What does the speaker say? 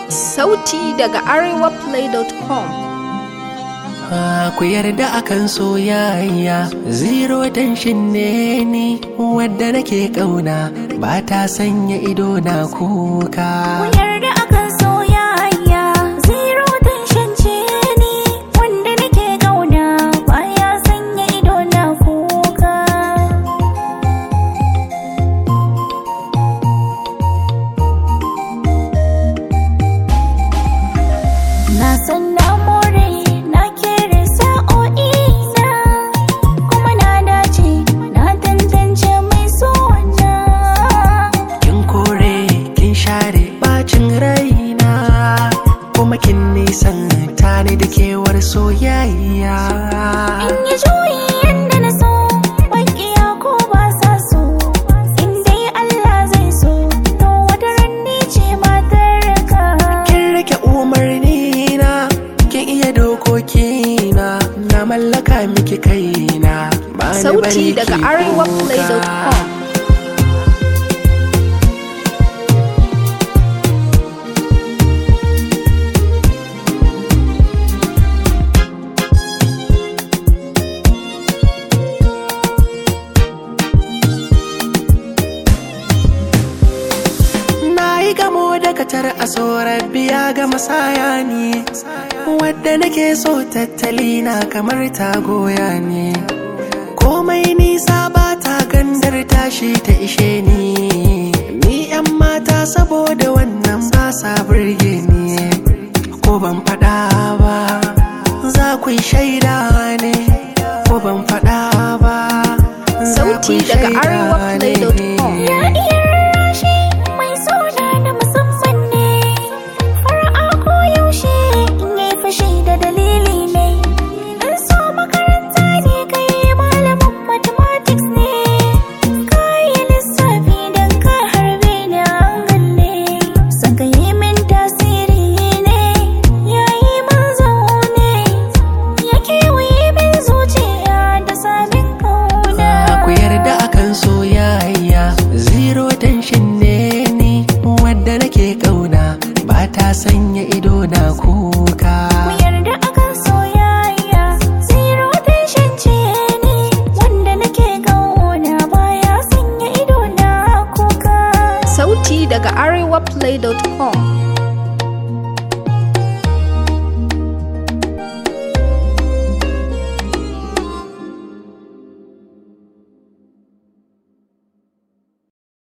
Sauti daga arewaplay.com Ah, ku yarda akan soyayya zero tension ne ni wadda nake kauna ba ta sanya ido na kuka yarda akan soyayya zero tension ce ni wanda nake kauna baya sanya ido na kuka na san na more na kere sa'o'i na kuma na dace na tantance mai sona kin kore kin share bacin raina kuma kin nisan tani da kewar soyayya In yi juyi yadda na so, maƙiya ko ba sa so, in dai Allah zai so, to wata ranni ce matar ka. kin rike umarni na kin iya dokoki na na mallaka miki kaina ba ni Sauti bari daga ki arewaplay.com kuka. Na yi gamo da katar a tsoron biya ga masaya ne Wadda nake so tattali na kamar ta goya ne Komai nisa ba ta gandar tashi ta ishe ni Ni yan mata saboda wannan ba sa burge ni Ko ban faɗa ba za ku yi shaida ne Ko ban faɗa ba za ku Sauti yi daga shaida arewaplay.com. ne Ya iya rarrashi mai suna na musamman ne, fara'a ko yaushe in yi fashi da dalili ne. In so makaranta ne kai malamin mathematics ne, ka yi lissafi don ka harbe ni angal ne. Son ka yi min tasiri ne, ya yi min zaune, ya kewaye min zuciya da samin kauna. ku yarda akan soyayya zero tension ne ni wadda nake kauna ba ta sanya ido na kuka Ku yarda akan soyayya Zero tension ce ni Wanda nake kauna baya sanya ido na kuka Sauti daga arewaplay.com